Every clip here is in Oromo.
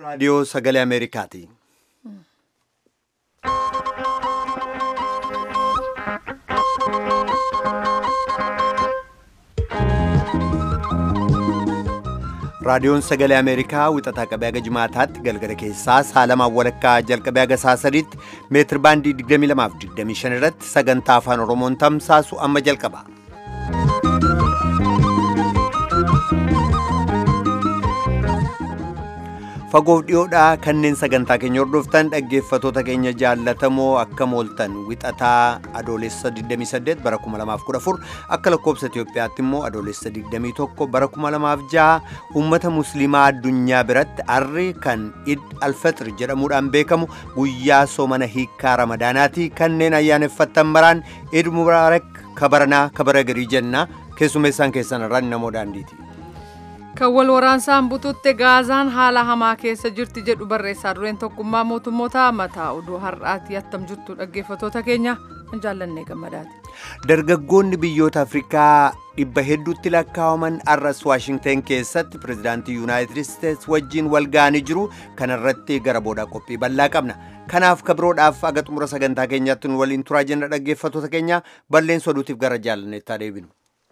raadiyoo sagalee Ameerikaati. raadiyoon sagalee ameerikaa wixataa qabee haga jimaataatti galgala keessaa saalamaan walakkaa jalqabee haga saasadiitti meetir baandii 22 fi 25 irratti sagantaa afaan oromoon tamsaasu amma jalqaba. fagoof dhiyoodhaa kanneen sagantaa keenya hordoftan dhaggeeffatoota keenya jaallatamoo akka mooltan wixataa adoolessa 28 bara 2014 akka lakkoobsa Itiyoophiyaatti immoo adoolessa 21 bara 2006 uummata musliimaa addunyaa biratti arri kan id alfaxir jedhamuudhaan beekamu guyyaa soomana hiikkaa ramadaanaati kanneen ayyaaneffattan maraan id mubaarak kabaranaa kabara garii jenna keessummeessaan keessan irraan namoo daandiiti. kan wal waraansaan bututte gaazaan haala hamaa keessa jirti jedhu barreessaa dureen tokkummaa mootummoota mataa oduu har'aati attam jirtu dhaggeeffatoota keenya hin jaallannee gammadaati. dargaggoonni biyyoota afrikaa dhibba hedduutti lakkaa'aman arras waashingten keessatti pirezidaantii yuunaayitid isteets wajjiin wal ga'anii jiru kanarratti gara boodaa qophii bal'aa qabna kanaaf kabiroodhaaf aga xumura sagantaa keenyaatti nu waliin turaa jenna dhaggeeffatoota keenya balleessa oduutiif gara jaallanneettaa deebinu.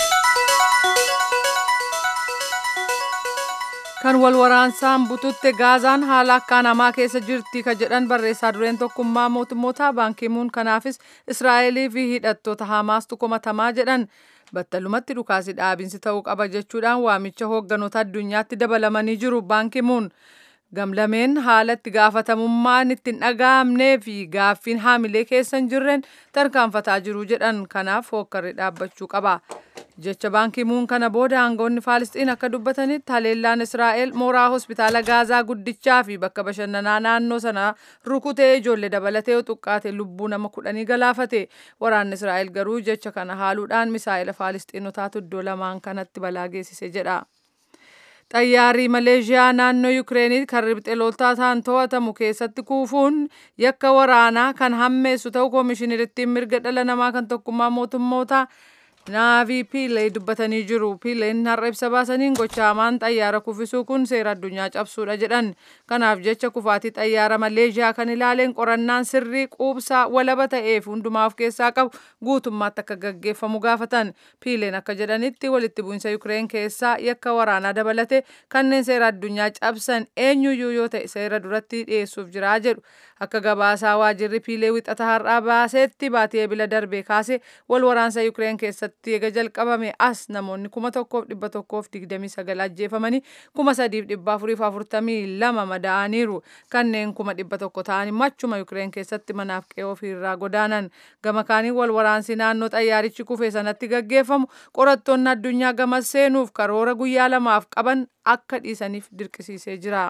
kan wal waraansaan bututte gaazaan haala akkaan hamaa keessa jirti ka jedhan barreessaa dureen tokkummaa mootummoota baankimuun kanaafis israa'elii fi hidhattoota hamaastu komatamaa jedhan battalumatti dhukaasi dhaabinsi ta'uu qaba jechuudhaan waamicha hoogganoota addunyaatti dabalamanii jiru baankimuun gamlameen haala itti gaafatamummaan itti hin dhaga'amnee fi gaaffiin haamilee keessa hin jirreen tarkaanfataa jiru jedhan kanaaf hookkarri dhaabbachuu qaba. jecha baankimuun kana booda aangoonni faalisxiin akka dubbatanitti haleellaan israa'el mooraa hospitaala gaazaa guddichaa fi bakka bashannanaa naannoo sanaa rukutee ijoollee dabalatee xuqqaate lubbuu nama kudhanii galaafate waraanni israa'el garuu jecha kana haaluudhaan misaa'ila faalisxiinotaatu iddoo lamaan kanatti balaa geessise jedha. xayyaarri maleeshiyaa naannoo yukireenii kan ribxe loltootaan to'atamu keessatti kuufuun yakka waraanaa kan hammeessu ta'uu koomishineriittiin mirga dhala namaa kan tokkummaa mootummoota naavii piilee dubbatanii jiru piileen har'a ibsa baasaniin gochaamaan xayyaara kuffisuu kun seera addunyaa cabsuudha jedhan kanaaf jecha kufaatii xayyaara maleeshiyaa kan ilaaleen qorannaan sirrii quubsaa walaba ta'eef hundumaa of keessaa qabu guutummaatti akka gaggeeffamu gaafatan piileen akka jedhanitti walitti bu'insa yukireen keessaa yakka waraanaa dabalate kanneen seera addunyaa cabsan eenyuyyuu yoo ta'e seera duratti dhiyeessuuf jiraa jedhu akka gabaasaa waajirri piilee wixata har'aa baasetti baatii bila darbee kaase wal waraansa yukireen keessatti irratti eega jalqabame as namoonni kuma tokkoof dhibba tokkoof digdamii sagal ajjeefamanii kuma sadiif dhibba afuriif afurtamii lama madaa'aniiru kanneen kuma dhibba tokko ta'anii machuma yukireen keessatti manaaf qe'ee ofiirraa godaanan gama kaanii wal waraansi naannoo xayyaarichi kufee sanatti gaggeeffamu qorattoonni addunyaa gama seenuuf karoora guyyaa lamaaf qaban akka dhiisaniif dirqisiisee jira.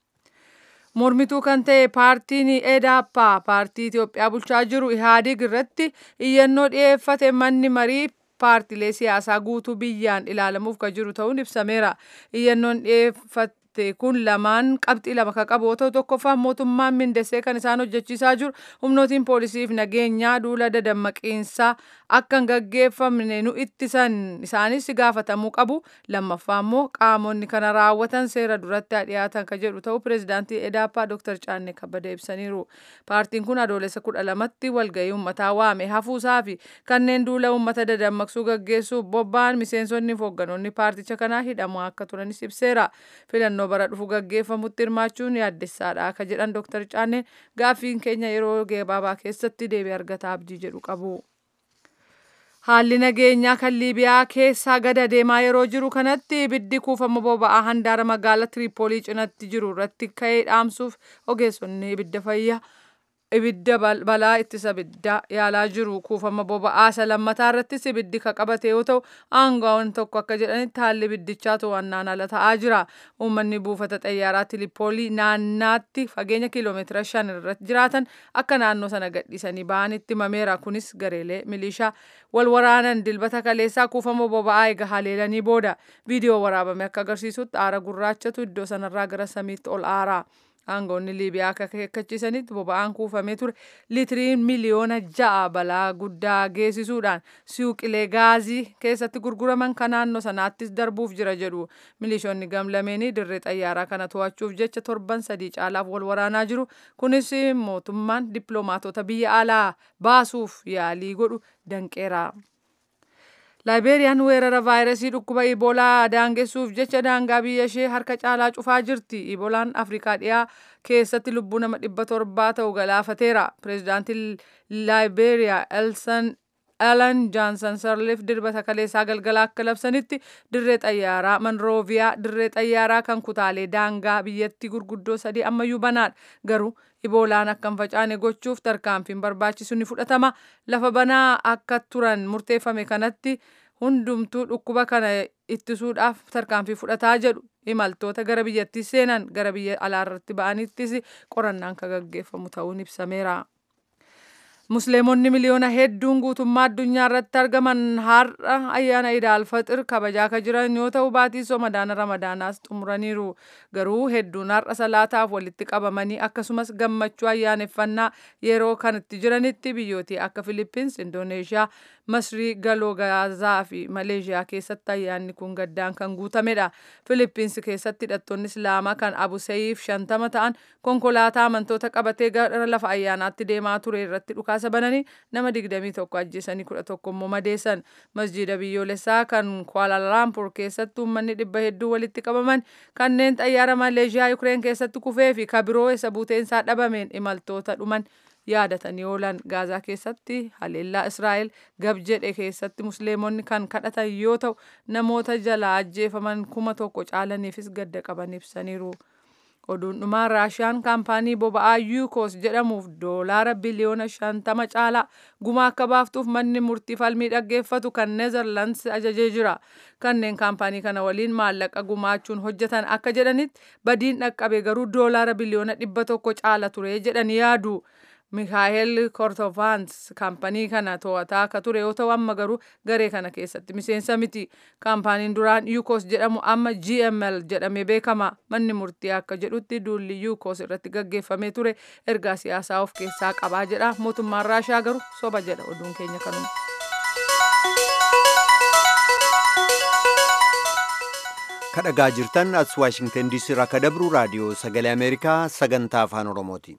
mormituu kan ta'e paartiin edaappaa paartii Itoophiyaa bulchaa jiru ihaadig irratti iyyannoo dhiyeeffate manni marii paartilee siyaasaa guutuu biyyaan ilaalamuuf kan jiru ta'uun ibsameera iyyannoon dhiyeeffate kun lamaan qabxii lama kan qabu yoo ta'u tokkoffaan mootummaan mindesee kan isaan hojjechiisaa jiru humnootiin poolisiif nageenyaa duula dadammaqiinsaa akka hin gaggeeffamne nu ittisan isaanis gaafatamuu qabu lammaffaa immoo qaamonni kana raawwatan seera duratti dhiyaatan kan jedhu ta'u pireezidaantii edaappaa dooktar caannee kabbada ibsaniiru paartiin kun adoolessa kudha lamatti walgahii uummataa waame hafuusaa fi kanneen duula uummata dadammaqsuu gaggeessuuf bobba'an miseensonni fi hoogganoonni paarticha kanaa hidhamaa akka turanis ibseera filannoo bara dhufu gaggeeffamutti hirmaachuun yaaddessaadha akka jedhan dooktar caanneen gaaffiin keenya yeroo gabaabaa keessatti deebii argata abdii jedhu qabu. Haalli nageenyaa kan Liibiyaa keessaa gada deemaa yeroo jiru kanatti ibiddi kuufama boba'aa handaara magaalaa Tiriipoolii cinatti jiru irratti ka'ee dhaamsuuf ogeessonni ibidda fayyaa ibidda balaa ittisa ibiddaa yaalaa jiru kuufama boba'aa isa lammataa irrattis ibiddi ka qabate yoo ta'u aangaawwan tokko akka jedhanitti haalli ibiddichaa to'annaan ala ta'aa jira uummanni buufata xayyaaraa tilipoolii naannaatti fageenya kiiloomeetira shan irratti jiraatan akka naannoo sana gadhiisanii ba'anitti himameera kunis gareelee milishaa wal waraanan dilbata kaleessaa kuufama boba'aa eega haleelanii booda viidiyoo waraabame akka agarsiisutti aara gurraachatu iddoo sanarraa gara samiitti ol aaraa aangoonni liibiyaa akka akeekkachiisanitti boba'aan kuufamee ture liitiriin miliyoona ja'a balaa guddaa geessisuudhaan suuqilee gaazii keessatti gurguraman kan naannoo sanaattis darbuuf jira jedhu milishoonni gamlameenii dirree xayyaaraa kana to'achuuf jecha torban sadii caalaaf wal waraanaa jiru kunis mootummaan dippiloomaatota biyya alaa baasuuf yaalii godhu danqeera. laayibeeriyaan weerara vaayirasii dhukkuba iboolaa daangessuuf jecha daangaa biyya ishee harka caalaa cufaa jirti iboolaan afrikaa dhiyaa keessatti lubbuu nama dhibba torbaa ta'u galaafateera pireezidaantiin laayibeeriyaa elsan Alan Johnson Sirleef dirbata kaleessaa galgala akka labsanitti dirree xayyaaraa Manrooviyaa dirree xayyaaraa kan kutaalee daangaa biyyattii gurguddoo sadii ammayyuu banaadha garuu iboolaan akka hin facaane gochuuf tarkaanfiin barbaachisu ni fudhatama lafa banaa akka turan murteeffame kanatti hundumtuu dhukkuba kana ittisuudhaaf tarkaanfii fudhataa jedhu imaltoota gara biyyattii seenan gara biyya alaarratti ba'anittis qorannaan kan gaggeeffamu ta'uun ibsameera. Musliimonni miliyoona hedduun guutummaa addunyaa irratti argaman har'a ayyaana idaal faxir kabajaa kan jiran yoo ta'u baatii somadaana ramadaanaas xumuraniiru garuu hedduun har'a salaataaf walitti qabamanii akkasumas gammachuu ayyaaneffannaa yeroo kanatti jiranitti biyyootii akka Filippins, Indooneeshiyaa, Masrii, Galoo Gaazaa fi Maleeshiyaa keessatti ayyaanni kun gaddaan kan guutamedha. Filippins keessatti hidhattoonni Islaamaa kan Abu Sayyif shantama ta'an konkolaataa amantoota qabatee gara lafa ayyaanaatti deemaa ture irratti dhukaasa bananii nama 21 ajjeesanii 11 immoo madeessan. Masjiida biyyoolessaa kan Kuala-Lumpur keessatti uummanni dhibba hedduu walitti qabaman kanneen xayyaara Maleeshiyaa Yukireen keessatti kufee fi kabiroo isa buuteensaa dhabameen imaltoota dhuman yaadatanii oolan gaazaa keessatti haleellaa israa'el gab jedhe keessatti musliimonni kan kadhatan yoo ta'u namoota jalaa ajjeefaman kuma tokko caalaniifis gadda qaban ibsaniiru. oduun dhumaa raashiyaan kaampaanii boba'aa yuukos jedhamuuf doolaara biliyoona shantama caalaa gumaa akka baaftuuf manni murtii falmii dhaggeeffatu kan neezerlands ajajee jira kanneen kaampaanii kana waliin maallaqa gumaachuun hojjetan akka jedhanitti badiin dhaqqabe garuu doolaara biliyoona dhibba tokko caala ture jedhanii yaadu. Mikaa'el Kortovans kaampanii kana to'ataa akka ture yoo ta'u amma garuu garee kana keessatti miseensa miti. Kaampaniin duraan Yukos jedhamu amma GML jedhamee beekama. Manni murtii akka jedhutti duulli Yukos irratti gaggeeffamee ture ergaa siyaasaa of keessaa qabaa jedha. Mootummaan Raashaa garuu soba jedha oduun keenya kanuma. kadhagaa jirtan as waashingtan diisii irraa akka dabru raadiyoo sagalee ameerikaa sagantaa afaan oromooti.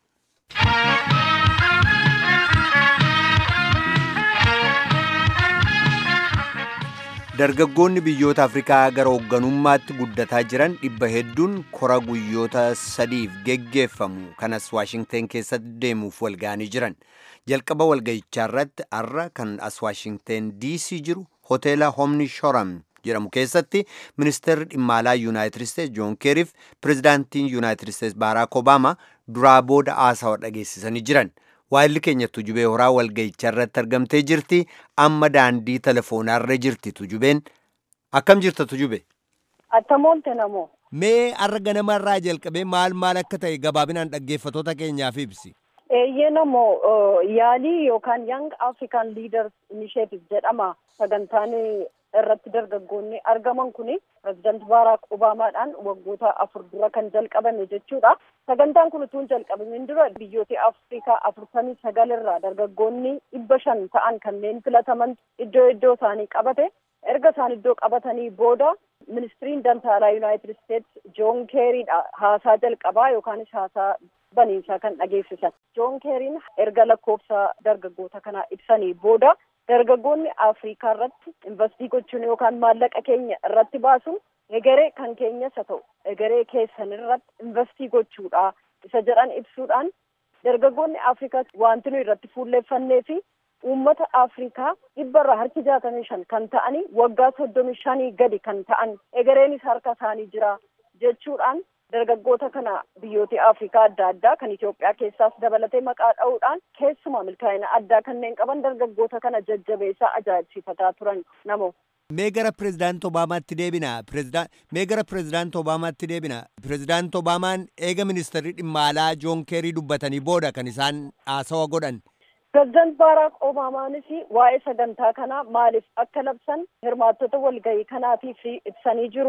dargaggoonni biyyoota afrikaa gara hoogganummaatti guddataa jiran dhibba hedduun kora guyyoota sadiif geggeeffamu kanas waashingten keessatti deemuuf walga'anii jiran jalqaba walga'ichaa irratti har'a kan as waashingten diisii jiru hoteela homni shoram jedhamu keessatti ministeerri dhimma alaa yuunaayitid isteetsi joon keeriif pirezidaantiin yuunaayitid isteetsi baaraak obaamaa duraa booda haasawa dhageessisanii jiran waayilli keenya tujubee horaa walga'ichaa irratti argamtee jirti amma daandii telefoonarra jirti tujubeen akkam jirta tujube attamoonte namoo mee har'a ganamarraa jalqabee maal maal akka ta'e gabaabinaan dhaggeeffatoota keenyaaf ibsi eeyyee namoo yaalii yookaan young african leaders initiative jedhama sagantaan irratti dargaggoonni argaman kuni pirezidaanti baaraak obaamaadhaan waggoota afur dura kan jalqabame jechuudha. Sagantaan kun utuu hin jalqabamin dura biyyoota Afrikaa afurtamii sagal irraa dargaggoonni dhibba shan ta'an kanneen filataman iddoo iddoo isaanii qabate. Erga isaan iddoo qabatanii booda ministiriin dantaalaa Yuunaayitid Isteetsi Joon Keeriidha haasaa jalqabaa yookaanis haasaa baniinsaa kan dhageessisan. Joon Keeriin erga lakkoofsa dargaggoota kanaa ibsanii booda dargaggoonni Afrikaa irratti investii gochuun yookaan maallaqa keenya irratti baasuun egeree kan keenyas haa ta'u egeree keessan irratti investii gochuudha isa jedhan ibsuudhaan dargaggoonni Afrikaa wanti nu irratti fuulleeffannee fi uummata Afrikaa dhibba irraa harki jaatamii shan kan ta'anii waggaa soddomii shanii gadi kan ta'an egereenis harka isaanii jira jechuudhaan dargaggoota kana biyyoota Afrikaa adda addaa kan Itoophiyaa keessaas dabalatee maqaa dha'uudhaan keessumaa milkaa'ina addaa kanneen qaban dargaggoota kana jajjabeessaa ajaa'ibsiifataa turan namoo. mee gara pirezidaanti obaamaatti deebina mee gara pirezidaanti obaamaatti deebina pirezidaanti obaamaan eega ministeerri dhimma alaa joon keerii dubbatanii booda kan isaan haasawa godhan pirezidaanti baaraak obaamaanis waa'ee sagantaa kanaa maaliif akka labsan hirmaattota walgahii kanaatiif ibsanii jiru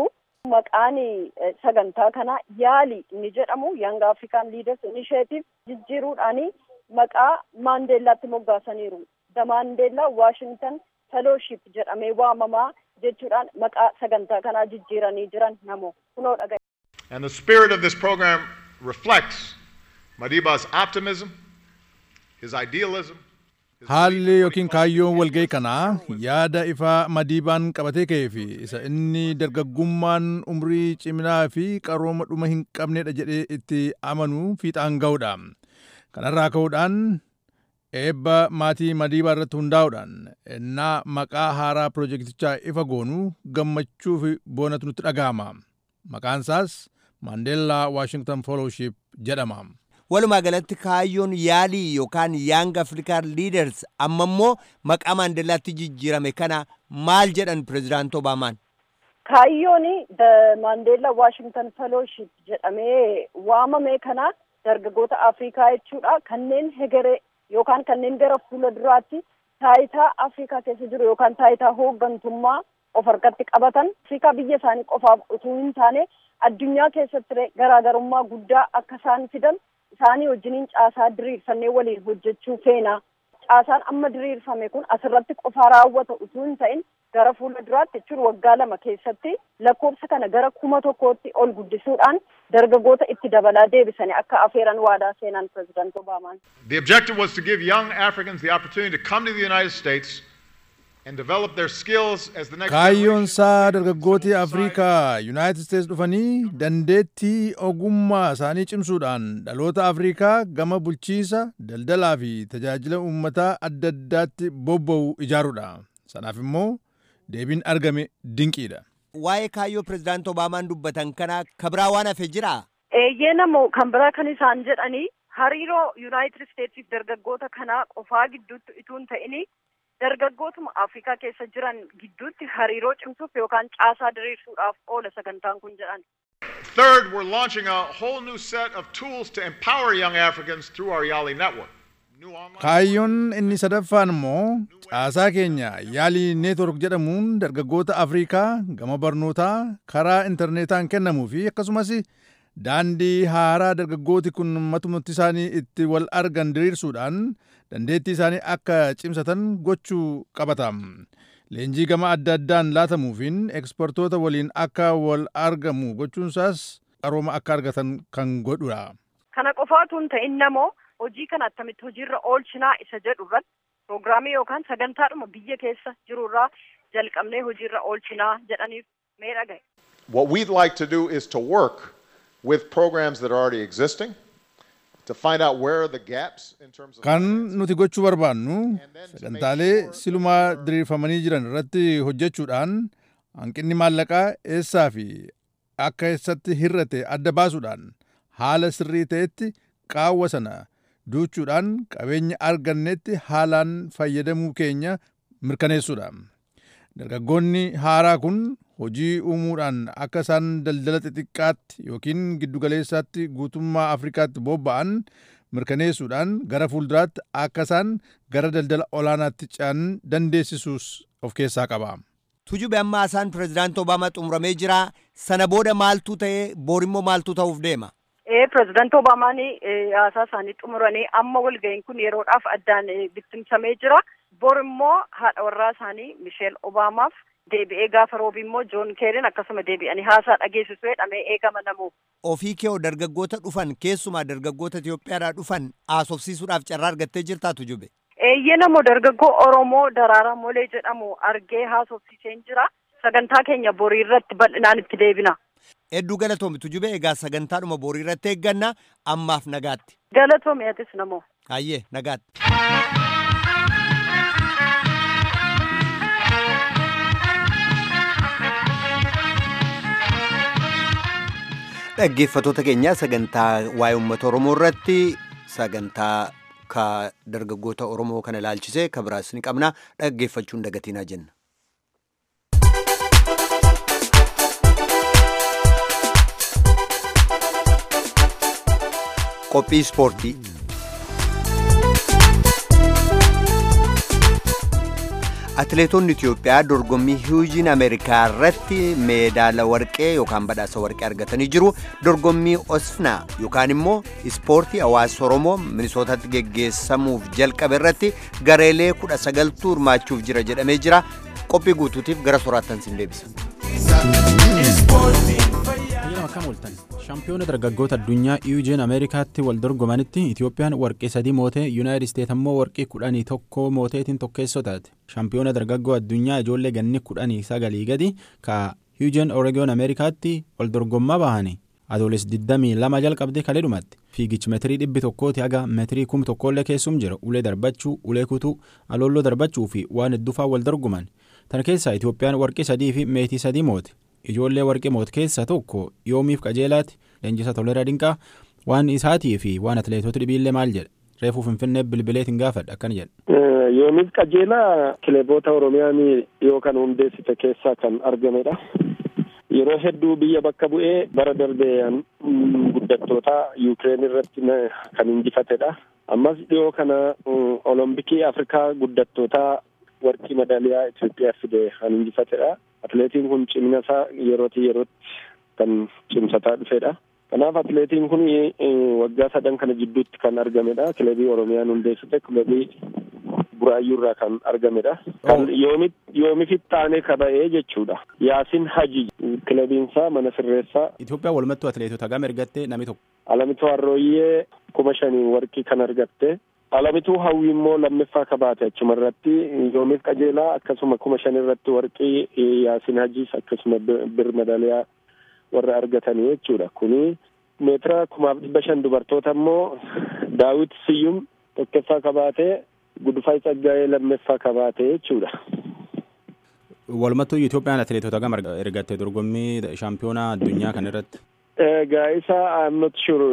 Maqaan sagantaa kanaa yaali inni jedhamu Young African Leaders Initiative jijjiiruudhaan maqaa Maandeellaatti moggaasaniiru. The Mandela Washington Fellowship jedhamee waamamaa jechuudhaan maqaa sagantaa kanaa jijjiiranii jiran namoo kunoo dhagaye. And the spirit of this program reflects Madiba's optimism, his idealism. Haalli yookiin kaayyoon walga'ii kanaa yaada ifaa madiibaan qabatee ka'ee fi isa inni dargaggummaan umrii ciminaa fi qarooma dhuma hin qabnedha jedhee itti amanuu fiixaan ga'uudha. Kanarraa ka'uudhaan eebba maatii madiibaa irratti hundaa'uudhaan ennaa maqaa haaraa pirojektichaa ifa goonuu gammachuu fi boonatu nutti dhaga'ama. Maqaan isaas Maandeellaa Waashington Fellowship jedhama. Walumaa galatti kaayyoon yaalii yookaan Young African Leaders amma immoo maqaa Maandeellaatti jijjiirame kana maal jedhan pirezidaanti Obaamaan? Kaayyoon the Mandela Washington Fellowship jedhamee waamame kana dargaggoota Afrikaa jechuudha. Kanneen hegeree yookaan kanneen gara fuula duraatti taayitaa Afrikaa keessa jiru yookaan taayitaa hooggantummaa of harkatti qabatan Afrikaa biyya isaanii qofaaf utuu hin taane addunyaa keessatti garaagarummaa guddaa akka isaan fidan isaanii wajjiniin caasaa diriirfannee waliin hojjechuu feena. Caasaan amma diriirfame kun asirratti qofaa raawwata utuu hin ta'in gara fuula duraatti jechuun waggaa lama keessatti lakkoofsa kana gara kuma tokkootti ol guddisuudhaan dargaggoota itti dabalaa deebisanii akka afeeran waadaa seenan pirezidaanti Obaamaan. The objective was to give young Africans the opportunity to come to the United States and develop their skills as the next Kaayyoon generation isaa of dargaggooti civil Afrikaa Yuunaayitid Steets dhufanii dandeettii ogummaa isaanii cimsuudhaan dhaloota Afrikaa gama bulchiisa, daldalaa fi tajaajila uummataa adda addaatti bobba'u ijaaruudha. Sanaaf immoo deebiin argame dinqiidha. Waa'ee kaayyoo pirezidaanti Obaamaan dubbatan kana kabraa waan hafe jiraa? Eeyyee namoo kan biraa kan isaan jedhanii hariiroo Yuunaayitid Steetsiif dargaggoota kanaa qofaa gidduutti utuu hin ta'ini dargaggootuma Afrikaa keessa jiran gidduutti hariiroo cimsuuf yookaan caasaa diriirsuudhaaf oola sagantaan kun jedhan. Third, we're launching a whole new set of tools to empower young Africans through our Yali network. New online Kaayyoon inni sadaffaan immoo caasaa keenya yaalii neetwork jedhamuun dargaggoota Afrikaa gama barnootaa karaa intarneetaan kennamuu fi akkasumas daandii haaraa dargaggooti kun matumatti isaanii itti wal argan diriirsuudhaan dandeettii isaanii akka cimsatan gochuu qabata. Leenjii gama adda addaan laatamuufiin ekspertoota waliin akka wal argamu gochuunsaas qarooma akka argatan kan godhudha. Kana qofaatu hin ta'in namoo hojii kana attamitti hojiirra oolchinaa isa jedhu irratti piroogiraamii yookaan sagantaadhuma biyya keessa jirurraa jalqabnee hojiirra oolchinaa jedhaniif mee dhagaye. What we'd like to do is to work with programs that are already existing to find out where are the gaps in terms of Kan nuti gochuu barbaannu sagantaalee silumaa diriirfamanii jiran irratti hojjechuudhaan hanqinni maallaqaa eessaa fi akka eessatti hir'ate adda baasuudhaan haala sirrii ta'etti qaawwa sana duuchuudhaan qabeenya argannetti haalaan fayyadamuu keenya mirkaneessuudha. Dargaggoonni haaraa kun hojii uumuudhaan akka isaan daldala xixiqqaatti yookiin giddugaleessaatti guutummaa Afrikaatti bobba'an mirkaneessuudhaan gara fuulduraatti akka isaan gara daldala olaanaatti ce'an dandeessisuus of keessaa qaba. Tujube amma haasaan pirezidaanti Obaamaa xumuramee jira. Sana booda maaltu ta'ee boorimmoo maaltu ta'uuf deema? Ee pirezidaanti Obaamaan haasaa isaanii xumuranii amma walga'iin kun yeroodhaaf addaan bittimsamee jira. Bor immoo haadha warraa isaanii Misheel Obaamaaf deebi'ee gaafa roobi immoo Joon Keerin akkasuma deebi'anii haasaa dhageessisu jedhamee eegama namu. Ofii kee dargaggoota dhufan keessumaa dargaggoota Itoophiyaadhaa dhufan haasofsiisuudhaaf carraa argattee jirtaa Tujube? Eeyyee namoo dargaggoo Oromoo Daraaraa Molee jedhamu argee haasofsiiseen jira. Sagantaa keenya borii irratti bal'inaan itti deebina. Hedduu galatoomi Tujube egaa sagantaadhuma borii irratti eegganna ammaaf nagaatti. Galatoomi atis namoo. Hayyee nagaatti. Dhaggeeffattoota keenya sagantaa waa'ee uummata Oromoo irratti sagantaa ka dargaggoota Oromoo kana ilaalchisee ka biraas ni qabna dhaggeeffachuun dagatinaa jenna. Qophii ispoortii. atileetonni Itiyoophiyaa dorgommii hiwujiin Ameerikaa irratti meedaala warqee yookaan badhaasa warqee argatanii jiru. Dorgommii Osfnaa yookaan immoo ispoortii hawaasa Oromoo Minisootatti geggeessamuuf jalqabe irratti gareelee kudha sagaltuu hirmaachuuf jira jedhamee jira. Qophii guutuutiif gara soraattan sin deebisa. Fayyadama akkam ooltan shaampiyoona dargaggoota addunyaa iwujeen ameerikaatti wal dorgomanitti itiyoophiyaan warqee sadii mootee yuunaayitid isteet ammoo warqee kudhanii tokko mooteetiin tokkeessoo taate shaampiyoona dargaggoo addunyaa ijoollee ganni kudhanii sagalii gadi ka iwujeen oreegoon ameerikaatti wal dorgommaa bahani adooles 22 jalqabde kalee dhumatti fiigichi meetirii dhibbi tokkooti haga meetirii kum tokkollee keessum jira ulee darbachuu ulee kutuu aloolloo darbachuu fi waan hedduufaa wal dorgoman tan keessaa itiyoophiyaan warqee sadii fi meetii sadii moote ijoollee warqee moote keessaa tokko yoomiif qajeelaati leenjisa toleraa dinqaa waan isaatii fi waan atileetota dhibiillee maal jedha reefuu finfinnee bilbileetiin gaafadha akkana jedha. yoomiif qajeelaa kileeboota oromiyaan yoo kan hundeessite keessaa kan argamedha. yeroo hedduu biyya bakka bu'ee bara darbee guddattoota yuukireen irratti kan injifatedha. ammas dhiyoo kana olompikii afrikaa guddattoota warqii madaaliyaa Itoophiyaa fide kan injifatedha. Atileetiin kun cimina isaa yerootii yerootti kan cimsataa dhufedha. Kanaaf atileetiin kun waggaa sadan kana jidduutti kan argamedha. Kilabii Oromiyaan hundeessite kilabii Buraayyuu irraa kan argamedha. Kan yoomifitti taanee kaba'ee jechuudha. Yaasin Haji kilabiinsaa mana sirreessaa. Itoophiyaa walumattuu atileetota gama ergattee namni tokko. Alamituu Harrooyyee kuma shanii warqii kan argatte. Alamituu hawwi immoo lammiffaa kabaate achuma irratti yoomiif qajeelaa akkasuma kuma shan irratti warqii yaasin hajiis akkasuma bir madaaliyaa warra argatanii jechuudha. Kuni meetira kumaaf dhibba shan dubartoota immoo daawit siyyum tokkoffaa kabaatee gudufaa tsaggaa'ee lammiffaa kabaate jechuudha. Walumattuu Itoophiyaan atileetota gama ergatte dorgommii shaampiyoonaa addunyaa kan irratti. Egaa isa I'm not sure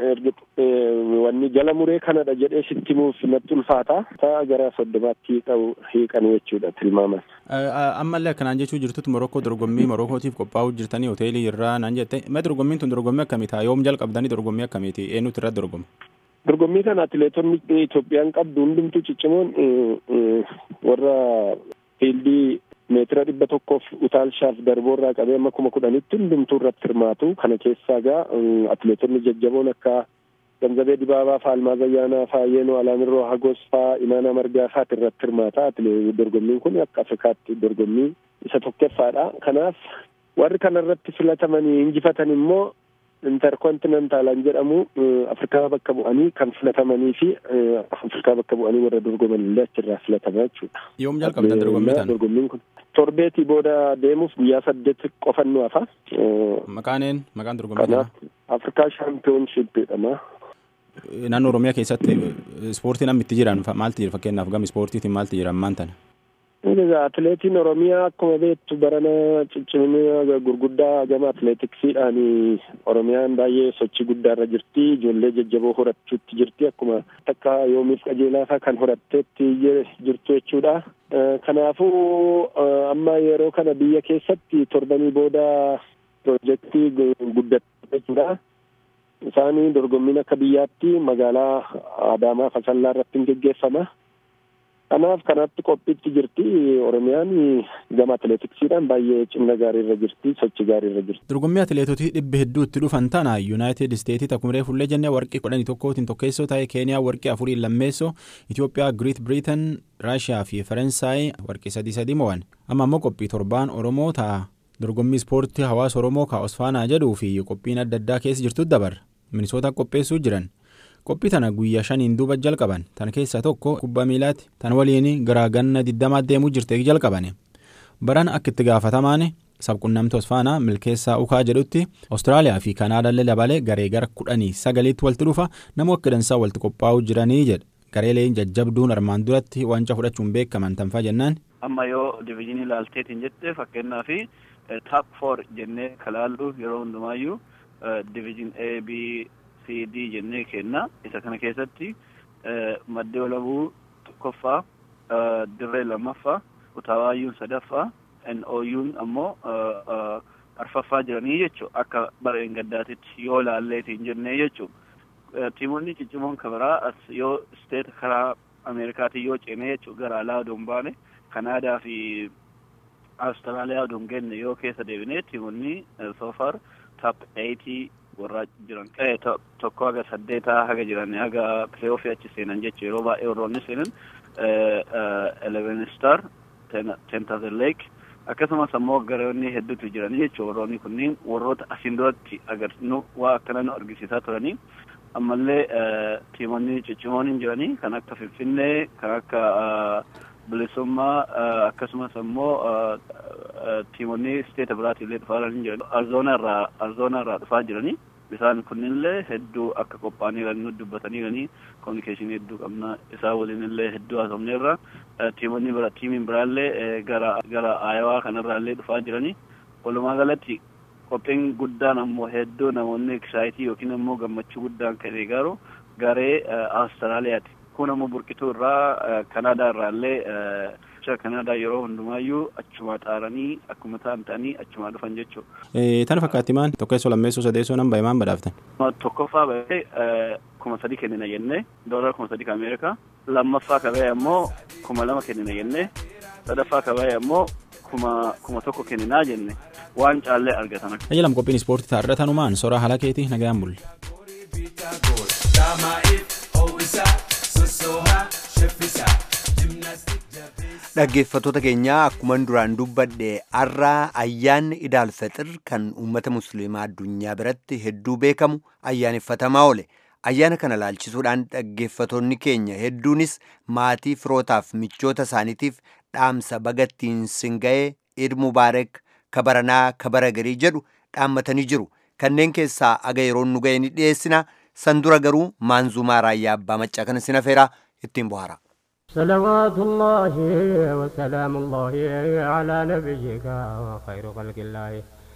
wanni jala muree kanadha jedhee sitti himuuf natti ulfaata. Ta'a gara soddomaatti qabu hiikan jechuudha tilmaaman. Ammallee akkanaan jechuu jirtutti Morokkoo dorgommii Morokkootiif qophaa'uu jirtanii hoteelii irraa naan jette. Mee dorgommiin tun dorgommii akkamiitaa? Yoom jalqabdanii dorgommii akkamiiti? Eenyutu irratti dorgoma? Dorgommii kana atileetonni Itoophiyaan qabdu hundumtuu ciccimoon warra fiildii meetira dhibba tokkoof utaalchaaf darboorraa qabee amma kuma kudhanitti hundumtuu irratti hirmaatu kana keessaa gaa atileetonni jajjaboon akka Ganzabee Dibaabaa faa Almaaz Ayyaanaa faa Yeenoo Alaamirroo Hagos faa Imaanaa Margaa faati irratti hirmaata dorgommiin kun akka Afrikaatti dorgommii isa tokkoffaadha kanaaf warri kana irratti filatamanii injifatan immoo interkontinentaalaan jedhamu afrikaa bakka bu'anii kan filatamanii fi afrikaa bakka bu'anii warra dorgoman illee achirraa filatamaa jechuudha. Yoom jalqabdan dorgommii tana? Dorgommiin kun torbeetii booda deemuuf guyyaa saddeet qofannu hafa. Maqaan maqaan dorgommii tanaa? Afrikaa shaampiyoonshiip jedhama. Naannoo Oromiyaa keessatti ispoortiin amma itti jiran maaltu jira fakkeenyaaf gama ispoortiitiin maaltu jira ammaan tana? Egaa atileetiin Oromiyaa akkuma beektu barana ciccimina gurguddaa gama atileetiksiidhaan Oromiyaan baay'ee sochii guddaarra jirti. Ijoollee jajjaboo horachuutti jirti. Akkuma takka yoomiif qajeelaa kan horatteetti jirtu jechuudha. Kanaafuu amma yeroo kana biyya keessatti torbanii booda piroojeektii guddatee jechuudha. Isaan dorgommiin akka biyyaatti magaalaa Adaamaa Fasallaa irratti hin geggeeffama. Kanaaf kanatti qophiitti jirti Oromiyaan gama atileetiksiidhaan baay'ee cimna gaariirra jirti sochii gaariirra jirti. Dorgommii atileetotii dhibba hedduutti dhufan tana Yuunaayitid Isteetii takkumree fullee jennee warqii kudhanii tokkootiin tokkeessoo ta'e Keeniyaa warqii afuriin lammeessoo Itoophiyaa Giriit Biriitan Raashiyaa fi Faransaay warqii sadii sadii mo'an amma ammoo qophii torbaan Oromoo ta'a dorgommii ispoortii hawaasa Oromoo ka Osfaanaa jedhuu fi qophiin adda addaa keessa jirtu dabarra Minisoota qopheessuu jiran. qophii tana guyyaa shaniin duuba jalqaban tan keessaa tokko kubbaa miilaati tan waliin garaa ganna digdamaa deemuu jirte jalqaban baran akka itti gaafatamaan sabqunnamtii osfaanaa milkeessaa ukaa jedhutti awustiraaliyaa fi kanaadaallee dabalee garee gara kudhanii sagaliitti walitti dhufa namoo akka dansaa walitti qophaa'uu jiranii jedha gareeleen jajjabduun armaan duratti wanca fudhachuun beekaman tanfaa jennaan. amma yoo diviizhinii ilaalteetiin jette fakkeenyaa fi taap foor jennee kalaallu yeroo hundumaayyuu diviizhin A B CD jennee kenna isa kana keessatti maddee olabuu tokkoffaa dirree lammaffaa utaawaayuun sadaffaa NOU'n ammoo arfaffaa jiranii jechuu akka bara gaddaatitti yoo laalleetiin jennee jechuu tiimonni ciccimoon kabaraa as yoo isteeta karaa ameerikaatiin yoo ceene jechuudha gara alaa odoo hin baane kanaadaa fi Awustiraaliyaa odoo hin genne yoo keessa deebine tiimonni soofar taap eeyitii warra jiran tokko haga saddeetaa haga jiran haga pileeoofii achi seenan jechuudha yeroo baay'ee warroonni seenan eleven star tentazel leek akkasumas ammoo garoonni hedduutu jiran jechuudha warroonni kunniin warroota asiin duratti agarnu waa akkana nu argisiisaa turanii ammallee tiimonni ciccimoon hin jiranii kan akka finfinnee kan akka bilisummaa akkasumas ammoo tiimonni isteeta biraatii illee dhufaa jiran arzoona irraa arzoona irraa dhufaa jiranii isaan kunillee hedduu akka qophaa'anii nu dubbatanii kominikeeshinii hedduu qabna isaa waliin illee hedduu haasofneerra tiimonni bira tiimiin biraallee gara gara aayawaa kanarraa illee dhufaa jiranii walumaa galatti qophiin guddaan ammoo hedduu namoonni ekisaayitii yookiin ammoo gammachuu guddaan kan eegaaru garee awustiraaliyaati kun ammoo burqituu irraa kanaadaa irraa illee kanaadaa yeroo hundumaayyuu achuma xaaranii akkuma ta'an ta'anii achuma dhufan jechuudha. Tana fakkaatti maan tokkeessoo lammeessoo sadeessoo nan bahe maan badhaaftan? Tokkoffaa bahee kuma sadii kennina jennee doolara kuma sadii ka Ameerikaa lammaffaa ka bahe ammoo kuma lama kennina jennee sadaffaa ka bahe ammoo kuma kuma tokko kenninaa jenne waan caallee argatan. Ajjalam qophiin ispoortii taarra tanumaan soraa haala keetii nagaan bulle. Dhaggeeffattoota keenyaa akkuma duraan dubbadhe har'aa ayyaanni idaal fixir kan uummata musliimaa addunyaa biratti hedduu beekamu ayyaaneffatamaa oole. Ayyaana kana laalchisuudhaan dhaggeeffattoonni keenya hedduunis maatii firootaaf michoota isaaniitiif dhaamsa bagattiin singa'ee Eid Mubaarak kabaranaa kabara garii jedhu dhaammatanii jiru. Kanneen keessaa aga yeroon nu ga'e ni dhiyeessina. San dura garuu maanzumaa raayyaa abbaa maccaa kana sinafeeraa ittiin bohaara. صلوات الله وسلام الله على نبيك وخير خلق الله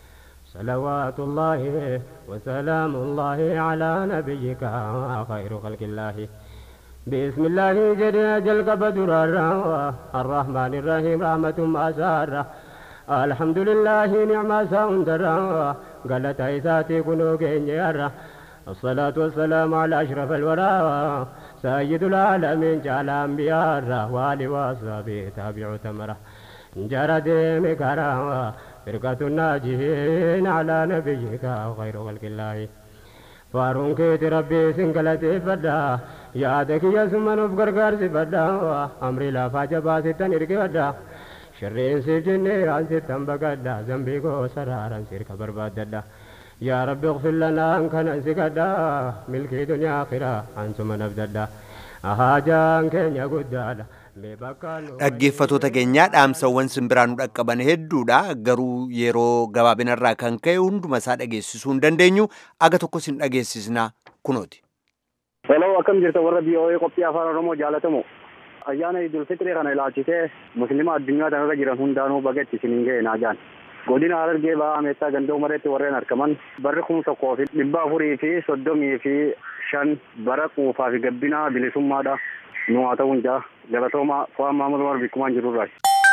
صلوات الله وسلام الله على نبيك خير خلق الله بسم الله جل جل قبدر الرحمن الرحيم رحمة ما سار الحمد لله نعم ساندر قالت عيساتي كنو كينير الصلاة والسلام على أشرف الورى سيد العالمين جعل أنبياء والي وصحبه تابع تمره جرد مكرا فرقة الناجين على نبيك خير خلق الله فارون كيت ربي سنقلتي فدا يادك يا سمن بقرقر سفدا أمري لا فاجبا ستن إرقي فدا شرين سيف جني عن ستن بقدا زنبي كو سرارا سيرك برباد يا رب اغفر لنا ان كان انسكدا ملكي دنيا اخرة انتم نبددا اهاجان كينيا قدادا Dhaggeeffattoota keenyaa dhaamsawwan simbiraan nu dhaqqaban hedduudha garuu yeroo gabaabinarraa kan ka'e hunduma isaa dhageessisuu hin dandeenyu aga tokko sin dhageessisnaa kunooti. Hello akkam jirta warra BOA qophii afaan Oromoo jaalatamu. Ayyaana Idul Fitrii kana ilaalchisee musliima addunyaa kanarra jiran hundaanuu baga isin ga'e naajaan. godina harargee ba'aa ameessaa ganda umareetti warreen argaman barri kuma tokkoo fi dhibba afurii fi soddomii fi shan bara quufaa fi gabbinaa bilisummaadha nu haa ta'uun jaa galatooma fo'aan maamul umar bikkumaan jirurraa.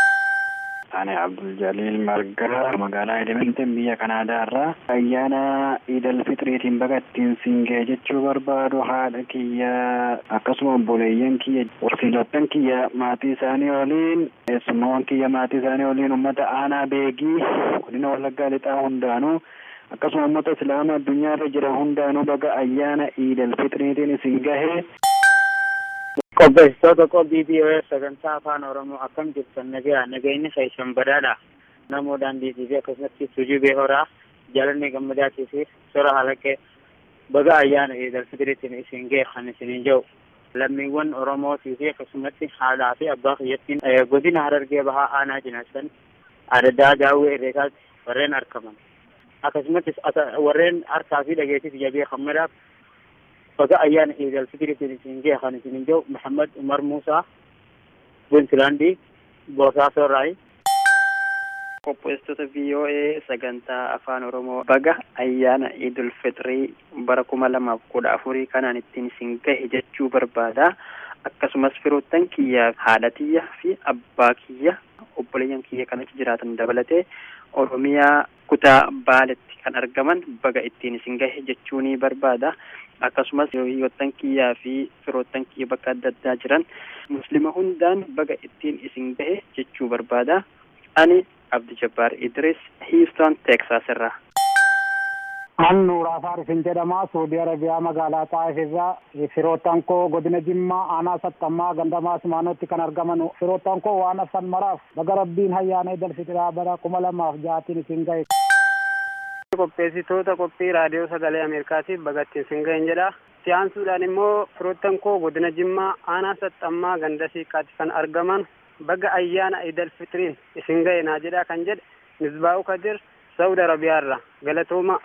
Ani Abdul Jalil Margaa magaalaa Edmonton biyya Kanaadaa irraa ayyaana Idil Fitriitiin baga ittiin singee jechuu barbaadu haadha kiyya akkasuma obboleeyyan kiyya horsiifattan kiyya maatii isaanii waliin eessummaawwan kiyya maatii isaanii waliin uummata aanaa beegii godina wallaggaa lixaa hundaanuu akkasuma uummata islaama addunyaa irra jiran hundaanuu baga ayyaana Idil Fitriitiin isin gahee. Qopheessitoota qophii BOA sagantaa afaan Oromoo akkam jirtan nagaa nageenyi keessan badhaadha. Namoo daandiitii fi akkasumas sujubee horaa jaalanni gammadaatii fi sora halaqee baga ayyaana Idil Fitiriitiin isin ga'e kan isiniin jiru. Lammiiwwan Oromootii fi akkasumas haadhaa fi abbaa kiyyattiin godina Harargee Bahaa Aanaa Jinaasan adaddaa daawwee irreesaatti warreen argaman. Akkasumas warreen harkaa fi dhageessiif jabee hammadaaf baga ayyaana Idil Fitiriitiin isin ga'e kan isiniin jiru Muhammad Umar Muusaa Puntlaandii Boosaaso Raayi. Qopheessitoota VOA sagantaa afaan Oromoo baga ayyaana Idul Fitrii bara kuma lamaaf kudha afurii kanaan ittiin isin gahe jechuu barbaada. Akkasumas firoottan kiyyaa haadha tiyya fi abbaa kiyya obboleeyyan kiyya kan achi jiraatan dabalatee Oromiyaa kutaa Baaletti kan argaman baga ittiin isin gahe jechuu ni barbaada. akkasumas hiriyoottan kiyyaa fi firoottan kiyya bakka adda addaa jiran muslima hundaan baga ittiin isin gahe jechuu barbaada ani abdi jabbaar idris hiiston teeksaas irraa An Nuuraa Faarisin jedhama. Suudii Arabiyaa magaalaa Xaayif irraa firoottan koo godina Jimmaa aanaa sattammaa gandamaa Simaanootti kan argaman firoottan koo waan afan maraaf baga rabbiin hayyaana idil fitiraa bara kuma lamaaf jaatiin isin gahe. Qopheessitoota qophii raadiyoo sagalee Ameerikaatiif bagatti isin gahen jedha. Siyaansuudhaan immoo firoottan koo godina Jimmaa aanaa sattammaa ganda siiqqaatti kan argaman baga ayyaana idil fitiriin isin gahe naa jedha kan jedhe Misbaa'u Kadir Saudi Arabiyaarra galatooma.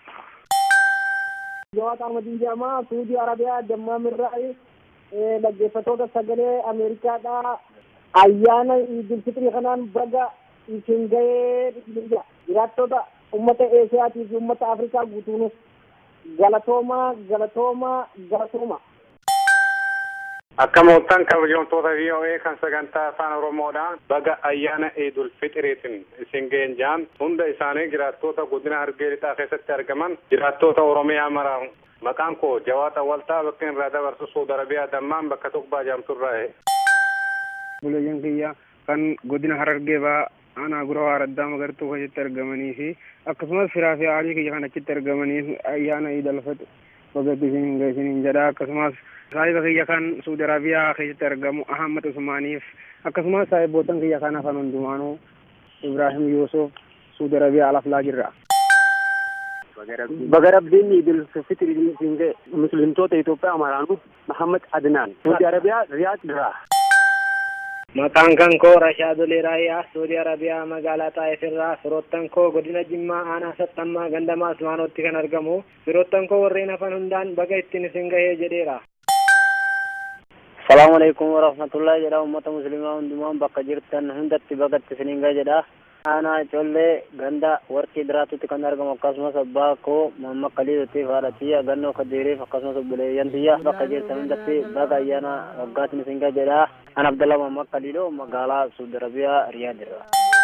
Jawaat Ahmadin jedhama. Suudii Arabiyaa Dammaamirraa dhaggeeffatoota sagalee Ameerikaadhaa ayyaana Idil Fitrii kanaan baga isin gahee jiraattota uummata Eesiyaatii fi uummata Afrikaa guutuunis galatoomaa galatoomaa galatooma. Akka moottan kabajamtoota VOA kan sagantaa afaan Oromoodhaan baga ayyaana Eidul Fixiriitiin isin ga'een jaan hunda isaanii jiraattoota godina Hargee lixaa keessatti argaman jiraattoota Oromiyaa mara maqaan koo Jawaata Waltaa bakka irraa dabarsu Suudi Arabiyaa dammaan bakka tokko jaamtu irraa. Bulayyan kiyya kan godina Harargee ba'aa aanaa gura waaraddaa magartuu keessatti argamanii fi akkasumas firaa fi aalii kiyya kan achitti argamanii ayyaana Eidul Fixir baga isin ga'een jedha akkasumas saahiba kiyya kan suudi arabiyaa keessatti argamu ahammad usmaaniif akkasumas saahibootan kiyya kan hafan hundumaanuu ibrahim yusuf suudi arabiyaa alaflaa jirra Baga rabbiin idil fitrii isin gahe muslimtoota Itoophiyaa maraanu Muhammad Adnaan Suudi Arabiyaa Riyaad irraa. Maqaan kan koo Rashaadolee Raayyaa Suudi Arabiyaa magaalaa Xaayif irraa firoottan koo godina Jimmaa aanaa sattammaa gandamaa Usmaanootti kan argamu firoottan koo warreen hafan hundaan baga ittiin isin gahee jedheera. salaamu alaikum warahmatullahi jedha ummata muslimaa hundumaan bakka jirtan hundatti bagatti isiniin gahe jedha aanaa collee ganda warqii diraatutti kan argamu akkasumas abbaa koo mamma kaliilutti haadha tiyya gannoo kadiiriif akkasumas obboleeyyan tiyya bakka jirtan hundatti baga ayyaana waggaatiin isin gahe jedha an abdalla mamma kaliiloo magaalaa suudi arabiyaa riyaad irra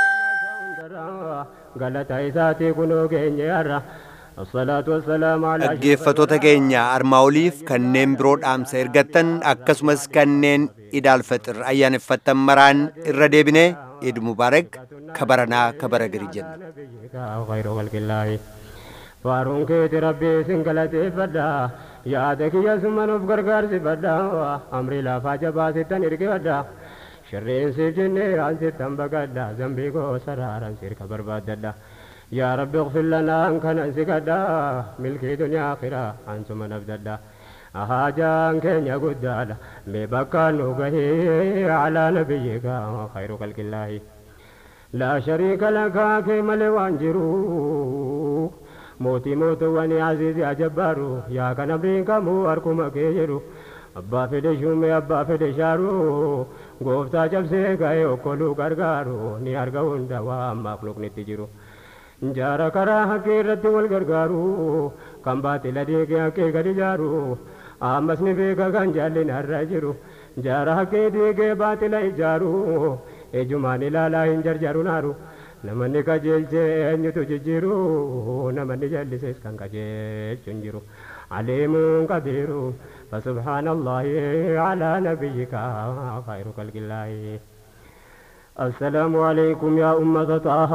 galata isaatii kunoo keenya yarra dhaggeeffatoota keenya armaa oliif kanneen biroo dhaamsa ergattan akkasumas kanneen idaalfaxir ayyaaneffattan maraan irra deebine eid mubaarak kabaranaa kabara gari jenna faaruun keeti rabbii isin galateeffadha yaada kiyya summanuuf gargaarsifadha amrii lafaa jabaasittan irkifadha shirreensiif jennee aansittan baqadha zambii koo saraaran sirka barbaaddadha يا رب اغفر لنا ان كان سكدا ملكي دنيا اخرة انتم نبددا أهاجان كن يقدالا مبكى نوغه على نبيك خير خلق الله لا شريك لك كما لوانجرو موتي موت واني عزيز يا جبارو يا كان امريكا مو اركم كيجرو أبا فدي شومي أبا فدي شارو قوفتا جبسي كاي وكلو غرغارو ني أرغون دوا مخلوق نتجرو jaara karaa haqqee irratti wal gargaaru kan baatila deegee haqqee gadi jaaru ammas ni beeka kan jaallin har'a jiru jaara haqqee deegee baatila ijaaru ejumaan ilaalaa hin jarjaru naaru namanni qajeelchee eenyutu jijjiiru namanni jallisees kan qajeelchu hin jiru aliimuun qadiiru فسبحان الله على نبيك خير خلق الله السلام عليكم يا أمة طه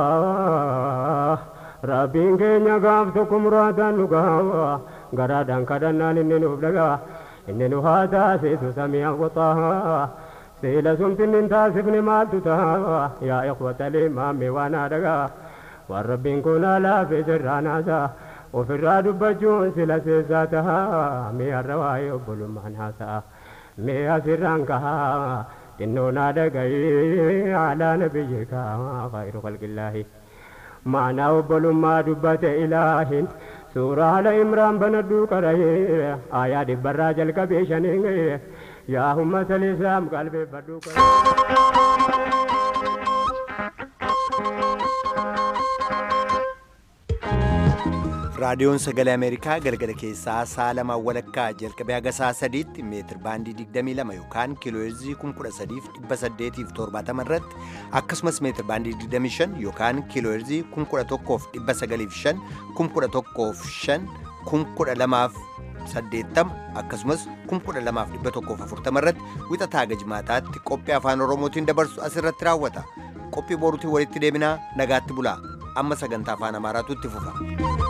ربين كينيا غافتكم رادا نغاوا غرادان كدنان إني نبلغا إني نهادا سيسو سميع وطه سيلا سمتن تاسفني مالتو يا إخوة الإمام وانا دغا والربين كنا لا في سرانا سا وفي الراد بجون سلا سيساتها مي الرواي أبلو معناسا مي أسران كها إننا دقي على نبيك خير خلق الله معنى أبل ما دبت إله سورة على إمران بندو كره آيات براج الكبيشن يا أمة الإسلام قلبي بدو raadiyoon sagalee ameerikaa galgala keessaa sa'a lamaa walakkaa jalqabee haga sa'a sadiitti meetir baandii 22 yookaan kiilooheerzii 13870 irratti akkasumas meetir baandii 25 yookaan kiilooheerzii 11,905 11,505 11,205 saddeettama akkasumas kum kudha lamaaf dhibba tokkoof afurtama irratti wixataa gajmaataatti qophii afaan oromootiin dabarsu asirratti raawwata qophii boruutiin walitti deebinaa nagaatti bulaa amma sagantaa afaan amaaraatu itti fufa.